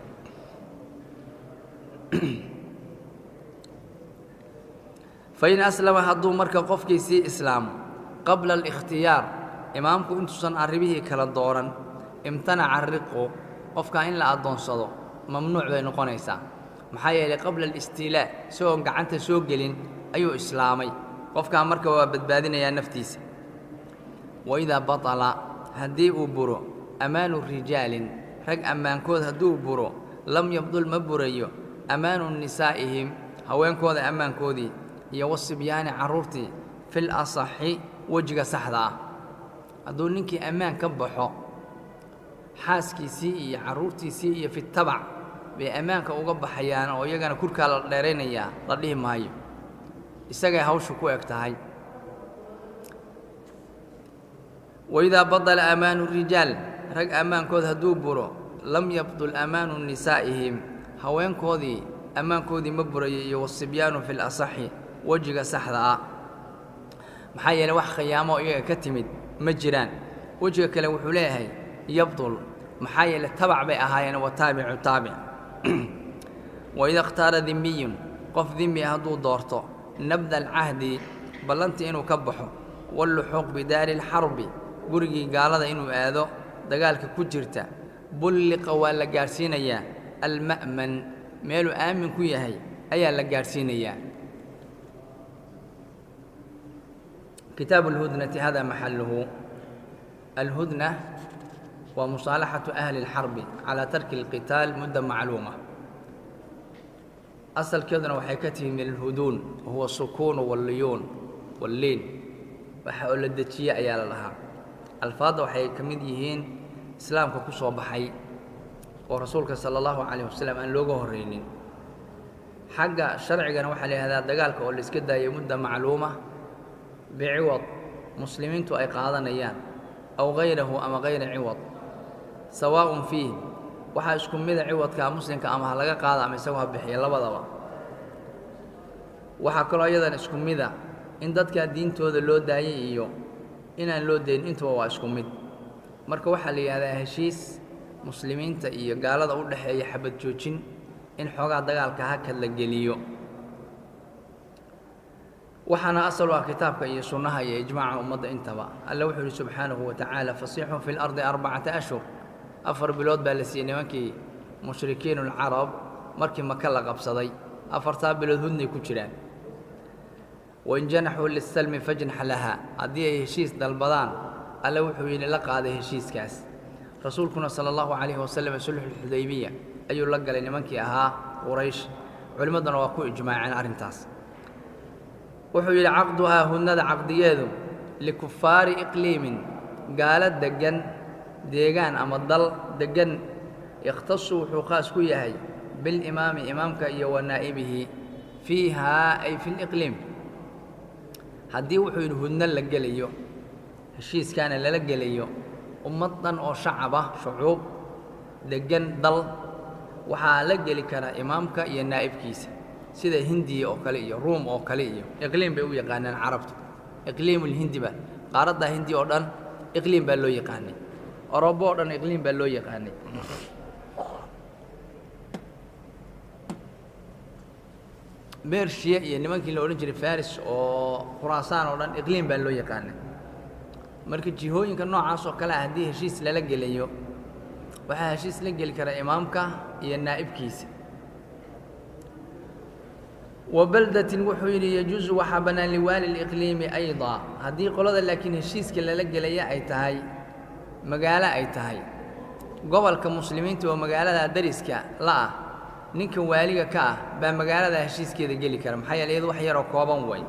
fain aslama hadduu marka qofkii sii islaamo qabla alikhtiyaar imaamku intuusan arrimihii kala dooran imtanaca riqu qofkaa in la addoonsado mamnuuc bay noqonaysaa maxaa yeelay qabla alistiilaa isagoon gacanta soo gelin ayuu islaamay qofkaa marka waa badbaadinayaa naftiisa waidaa batala haddii uu buro ammaanu rijaalin rag ammaankood hadduu buro lam yabdul ma burayo ammaanu nisaa'ihim haweenkooda ammaankoodii iyo wasibyaani carruurtii fil asaxi wejiga saxda ah hadduu ninkii ammaan ka baxo xaaskiisii iyo carruurtiisii iyo fitabac bay ammaanka uga baxayaan oo iyagana kurkaa la dheeraynayaa la dhihi maayo isagay hawshu ku eg tahay waidaa badala ammaanu rijaal rag ammaankood hadduu buro lam yabdul ammaanu nisaa'ihim haweenkoodii ammaankoodii ma burayo iyo wasibyaanu fil asaxi wejiga saxda ah maxaa yeeley wax khiyaamo iyaga ka timid ma jiraan wejiga kale wuxuu leeyahay yabdul maxaa yeeley tabac bay ahaayeen wa taabicu taabic waida ikhtaara dimiyun qof dimi hadduu doorto nabda alcahdi ballantii inuu ka baxo walluxuuq bidaari alxarbi gurigii gaalada inuu aado dagaalka ku jirta bulliqa waa la gaadhsiinayaa alma'man meeluu aamin ku yahay ayaa la gaadhsiinayaa kitaabu alhudnati hada maxaluhu alhudna waa musaalaxatu ahli اlxarbi calaa tarki اlqitaal mudda macluuma asalkeeduna waxay ka tihi min alhuduun wahuwa sukuunu walliyuun walliin waxa oo la dejiye ayaa la dhahaa alfaadda waxay ka mid yihiin islaamka ku soo baxay oo rasuulka sala allahu calayh wasalam aan looga horraynin xagga sharcigana waxaa la yihahdaa dagaalka oo la iska daayay mudda macluuma biciwad muslimiintu ay qaadanayaan aw hayrahu ama hayra ciwad sawaa'un fiih waxaa isku mida ciwadkaa muslimka ama ha laga qaada ama isagu ha bixiya labadaba waxaa kaloo iyadan isku mida in dadkaa diintooda loo daayay iyo inaan loo dayn intuba waa isku mid marka waxaa la yidhahdaa heshiis muslimiinta iyo gaalada u dhexeeya xabad joojin in xoogaa dagaalka hakad la geliyo waxaana asal u ah kitaabka iyo sunnaha iyo ijmaaca ummadda intaba alle wuxuu yidhi subxaanahu wa tacaala fasiixun fi lardi arbacata ashhur afar bilood baa la siiyey nimankii mushrikiin ulcarab markii maka la qabsaday afartaa bilood hudnay ku jiraan wain janaxuu lisalmi fajnax laha haddii ay heshiis dalbadaan alle wuxuu yidhi la qaaday heshiiskaas rasuulkuna sala allahu calayhi wasalam sulxulxudaybiya ayuu la galay nimankii ahaa quraysh culimmadduna waa ku ijmaaceen arrintaas wuxuu yidhi caqduhaa hudnada caqdigeedu likufaari iqliimin gaalo deggan deegaan ama dal deggan ikhtasu wuxuu khaas ku yahay bilimaami imaamka iyo wa naa'ibihi fiihaa ay fi liqliim haddii wuxuu yidhi hudno la gelayo heshiiskaana lala gelayo ummad dhan oo shacab ah shucuub deggan dal waxaa la geli karaa imaamka iyo naa'ibkiisa sida hindiya oo kale iyo ruum oo kale iyo iqliim bay u yaqaanaan carabtu iqliimulhindi ba qaaraddaa hindi oo dhan iqliim baa loo yaqaanay orobo oo dhan iqliim baa loo yaqaanay bershiya iyo nimankii la odhan jiray faris oo khuraasaan oo dhan iqliim baa loo yaqaanay marka jihooyinka noocaas oo kale ah haddii heshiis lala gelayo waxaa heshiis la geli kara imaamka iyo naa'ibkiisa wa baldatin wuxuu yidhi yajuusu waxaa bannaan liwaali liqliimi aydaa haddii qolada laakiin heshiiska lala gelaya ay tahay magaalo ay tahay gobolka muslimiinta oo magaalada dariska la ah ninka waaliga ka ah baa magaalada heshiiskeeda geli kara maxaa yeele iyadu wax yaroo kooban way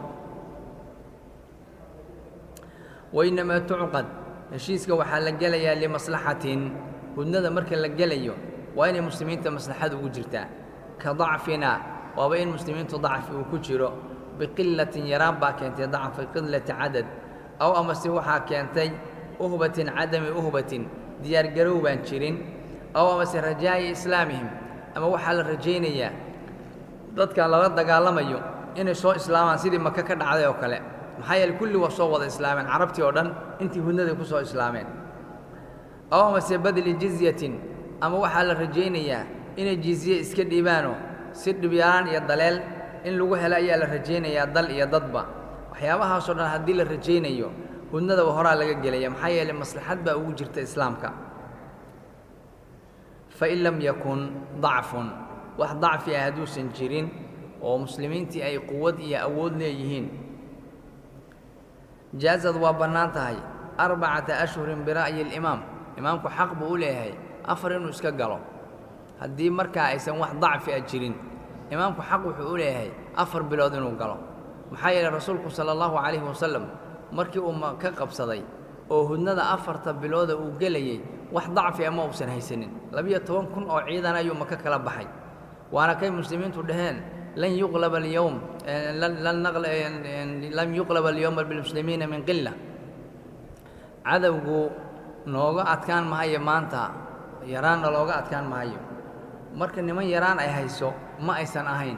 wainamaa tucqad heshiiska waxaa la gelayaa limaslaxatin hudnada marka la gelayo waa inay muslimiinta maslaxada ugu jirtaa ka dacfina waaba in muslimiintu dacfi uu ku jiro biqilatin yaraan baa keentay dacfi qilati cadad aw amase waxaa keentay uhbatin cadami uhbatin diyaargarow baan jirin aw amase rajaa'i islaamihim ama waxaa la rajaynayaa dadkan lala dagaalamayo inay soo islaamaan sidii maka ka dhacday oo kale maxaa yeele kulli waa soo wada islaameen carabtii oo dhan intii hudnaday ku soo islaameen aw amase badli jizyatin ama waxaa la rajaynayaa inay jizye iska dhiibaanoo si dhibyaraan iyo daleel in lagu helo ayaa la rajaynayaa dal iyo dadba waxyaabahaasoo dhan haddii la rajaynayo hudnadaba horaa laga gelaya maxaa yeele maslaxad baa ugu jirta islaamka fain lam yakun dacfun wax dacfi ah hadduusan jirin oo muslimiintii ay quwad iyo awood leeyihiin jaazad waa bannaan tahay arbacata ashhurin bira'yi alimaam imaamku xaq buu u leeyahay afar inuu iska galo haddii markaa aysan wax dacfi a jirin imaamku xaq wuxuu u leeyahay afar bilood inuu galo maxaa yeeley rasuulku sala allahu calayhi wasalam markii uu ka qabsaday oo hudnada afarta bilooda uu gelayey wax dacfi a ma uusan haysanin labiyo toban kun oo ciidan ayuu maka kala baxay waana kay muslimiintu dhaheen lan yuqlaba alyowm lam yuqlaba alyowma bilmuslimiina min qila cadowgu nooga adkaan mahayo maanta yaraanna looga adkaan mahayo marka niman yaraan ay hayso ma aysan ahayn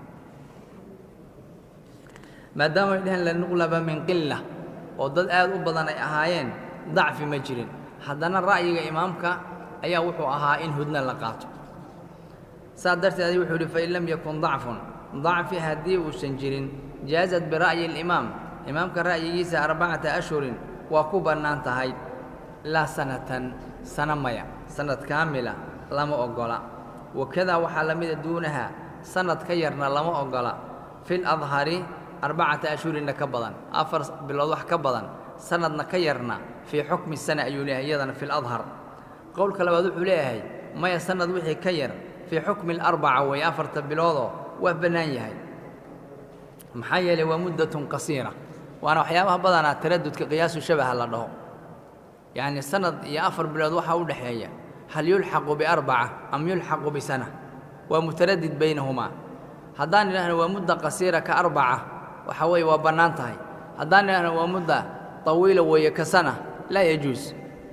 maadaama ay dhaheen lanuqlaba min qila oo dad aad u badan ay ahaayeen dacfi ma jirin haddana ra'yiga imaamka ayaa wuxuu ahaa in hudna la qaato saas darteed wuxuu yidhi fain lam yakun dacfun dacfi haddii uusan jirin jaazad bira'yi alimaam imaamka ra'yigiisa arbacata ashhurin waa ku bannaan tahay laa sanatan sana maya sanad kaamila lama oggola wakadaa waxaa la mida duunaha sanad ka yarna lama oggola fi ladhari arbacata ashhurinna ka badan afar bilood wax ka badan sanadna ka yarna fii xukmi sana ayuu leeyahay iyadana fi ladhar qowlka labaad wuxuu leeyahay maya sanad wixii ka yar fii xukmi alarbaca weeye afarta biloodoo waa bannaan yahay maxaa yeelay waa muddatun qasiira waana waxyaabaha badanaa taradudka qiyaasu shabaha la dhaho yacni sanad iyo afar bilood waxaa u dhexeeya hal yulxaqu biarbaca am yulxaqu bisana waa mutaradid baynahumaa haddaan idhaahno waa mudda qasiira ka arbaca waxa weeye waa bannaan tahay haddaan idhaahno waa mudda طawiila weeye ka sana laa yajuus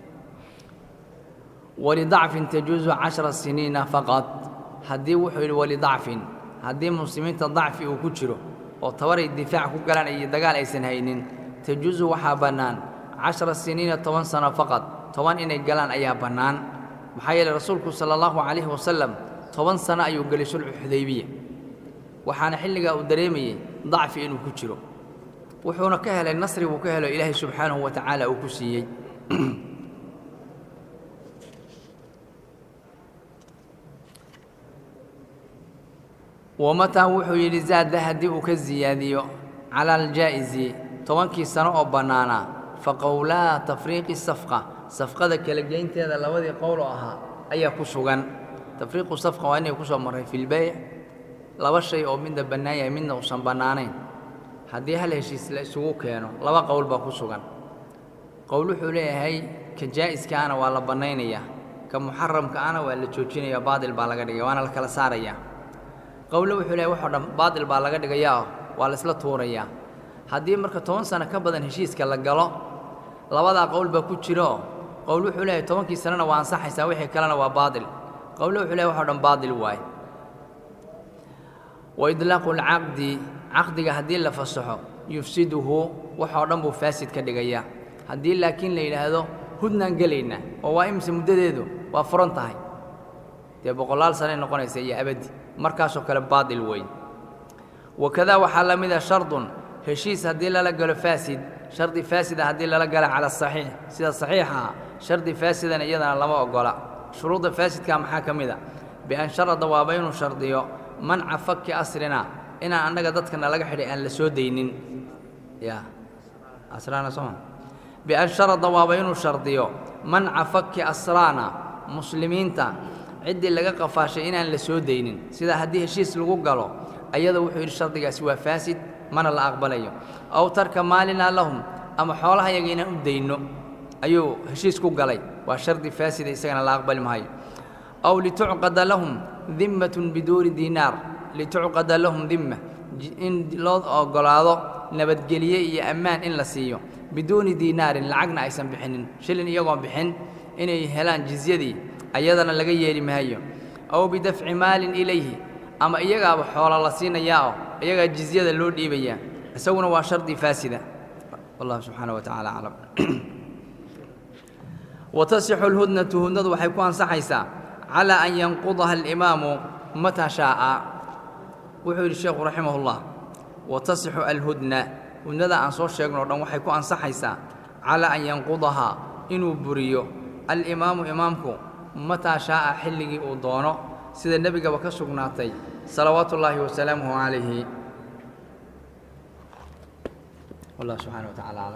walidacfin tajuusu cashara siniina faqad haddii wuxuu yidhi walidacfin haddii muslimiinta dacfi uu ku jiro oo tabaray difaac ku galaan iyo dagaal aysan haynin tajuusu waxaa bannaan cashara siniina toban sano faqad toban inay galaan ayaa bannaan maxaa yeeley rasuulku sala allahu calayhi wasalam toban sano ayuu gelay sulxu xudaybiya waxaana xilligaa uu dareemayey dacfi inuu ku jiro wuxuuna ka helay nasri buu ka helo ilaahay subxaanahu wa tacaala uu ku siiyey wamataa wuxuu yidhi zaada haddii uu ka siyaadiyo cala aljaa'isi tobankii sano oo bannaanaa fa qowlaa tafriiqi safqa safqada kala geynteeda labadii qowl oo ahaa ayaa ku sugan tafriiqu safqa waa inay ku soo marray filbeyc laba shay oo midna bannaan yahay midna uusan bannaanayn haddii hal heshiis la isugu keeno laba qowl baa ku sugan qowl wuxuu leeyahay ka jaa'iskaana waa la bannaynayaa ka muxaramkaana waa la joojinaya baadil baa laga dhigaya waana la kala saarayaa qowle wuxuu leeyahay waxoo dhan baadil baa laga dhigayaa waa la isla tuurayaa haddii marka toban sano ka badan heshiiska la galo labadaa qowl baa ku jiro qowl wuxuu leeyahay tobankii sanona waa ansaxaysaa wixii kalena waa baadil qowle wuxuu leeyahay waxoo dhan baadil waaye wa idlaaqu alcaqdi caqdiga haddii la fasaxo yufsiduhu waxoo dhan buu faasid ka dhigayaa haddii laakiin la yidhaahdo hudnaan gelaynaa oo waa imise muddadeedu waa furan tahay dee boqolaal sanay noqonaysa iyo abadi markaasoo kale baadil weyn wakadaa waxaa la mida shardun heshiis haddii lala galo faasid shardi faasida haddii lala gala cala asaxiix sida saxiixa shardi faasidana iyadana lama ogola shuruudda faasidka maxaa ka mid a bian sharada waaba inuu shardiyo manca fakki asrina inaan annaga dadkana laga xidhay aan la soo daynin ya asraana sooma bian sharada waaba inuu shardiyo manca fakki asraana muslimiinta ciddii laga qafaashay inaan la soo daynin sida haddii heshiis lagu galo ayada wuxuu yidhi shardigaasi waa faasid mana la aqbalayo aw tarka maalinaa lahum ama xoolaha yaga inaan u dayno ayuu heshiis ku galay waa shardi faasida isagana la aqbali maayo aw litucqada lahum dimmatun biduuni diinaar litucqada lahum dimma in loo ogolaado nabadgelye iyo ammaan in la siiyo biduuni diinaarin lacagna aysan bixinin shilin iyagoon bixin inay helaan jizyadii ayadana laga yeeli maayo aw bidafci maalin ilayhi ama iyagaaba xoola la siinayaa oo iyagaa jizyada loo dhiibayaa isaguna waa shardi faasida wallahu subxaana wa tacala aclam watasixu alhudnatu hudnadu waxay ku ansaxaysaa calaa an yanqudaha alimaamu mataa shaa'a wuxuu yidhi sheekhu raximahullah watasixu alhudna hudnada aan soo sheegno o dhan waxay ku ansaxaysaa calaa an yanqudahaa inuu buriyo alimaamu imaamku mataa shaa'a xilligii uu doono sida nebigaba ka sugnaatay salawaatu ullaahi wasalaamuhu calayhi wallah subxana wa tacala aclam